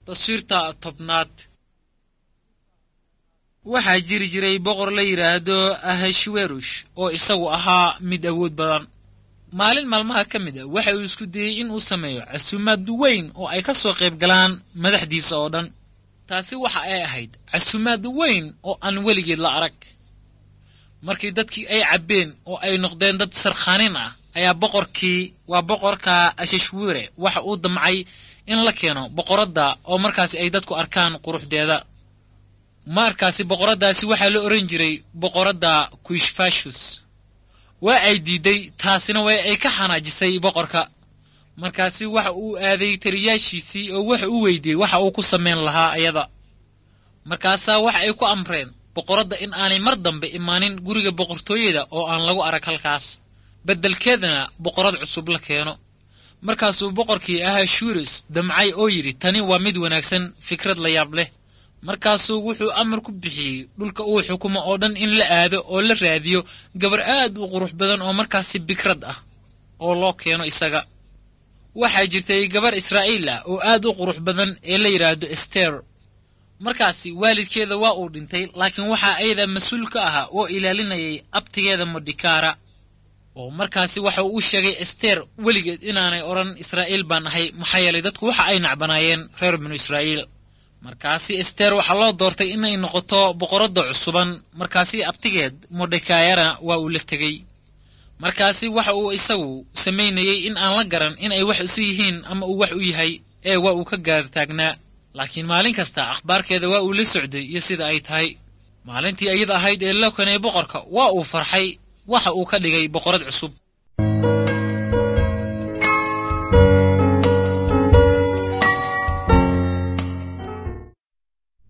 taswiirta tobnaad waxaa jiri jiray boqor la yidhaahdo ahashwerush oo isagu ahaa mid awood badan maalin maalmaha ka mid a waxa uu isku dayey in uu sameeyo casuumaad weyn oo ay ka soo qayb galaan madaxdiisa oo dhan taasi waxa ay ahayd casuumaad weyn oo aan weligeed la arag markii dadkii ay cabbeen oo ay noqdeen dad sarkhaanin ah ayaa boqorkii waa boqorka ashashwere waxa uu damcay in la keeno boqoradda oo markaasi ay dadku arkaan quruxdeeda markaasi boqoraddaasi waxaa la odhan jiray boqoradda kuishfashus waa ay diidday taasina way ay ka xanaajisay boqorka markaasi waxa uu aaday taliyaashiisii oo waxa uu weydiiyey waxa uu ku samayn lahaa ayada markaasaa waxa ay ku amreen boqoradda in aanay mar dambe imaanin guriga boqortooyada oo aan lagu arag halkaas beddelkeedana boqorad cusub la keeno markaasuu boqorkii ahashurus damcay oo yidhi tani waa mid wanaagsan fikrad la yaab leh markaasuu wuxuu amar ku bixiyey dhulka uu xukumo oo dhan in la aado oo la raadiyo gabar aad u qurux badan oo markaasi bikrad ah oo loo keeno isaga waxaa jirtay gabar israa'iil ah oo aad u qurux badan ee la yidhaahdo ester markaasi waalidkeeda waa uu dhintay laakiin waxaa ayada mas-uul ka ahaa oo ilaalinayay abtigeeda modhikaara oo markaasi waxa uu sheegay ester weligeed inaanay odhan israa'iil baan ahay maxaa yeelay dadku waxa ay nacbanaayeen reer binu israa'iil markaasi ester waxaa loo doortay inay noqoto boqoradda cusuban markaasi abtigeed modhekayana waa uu la tegey markaasi waxa uu isagu samaynayey in aan la garan in ay wax isu yihiin ama uu wax u yahay ee waa uu ka gaar taagnaa laakiin maalin kasta akhbaarkeeda waa uu la socday iyo sida ay tahay maalintii iyada ahayd ee loo kanay boqorka waa uu farxay waxa uu ka dhigay boqorad cusub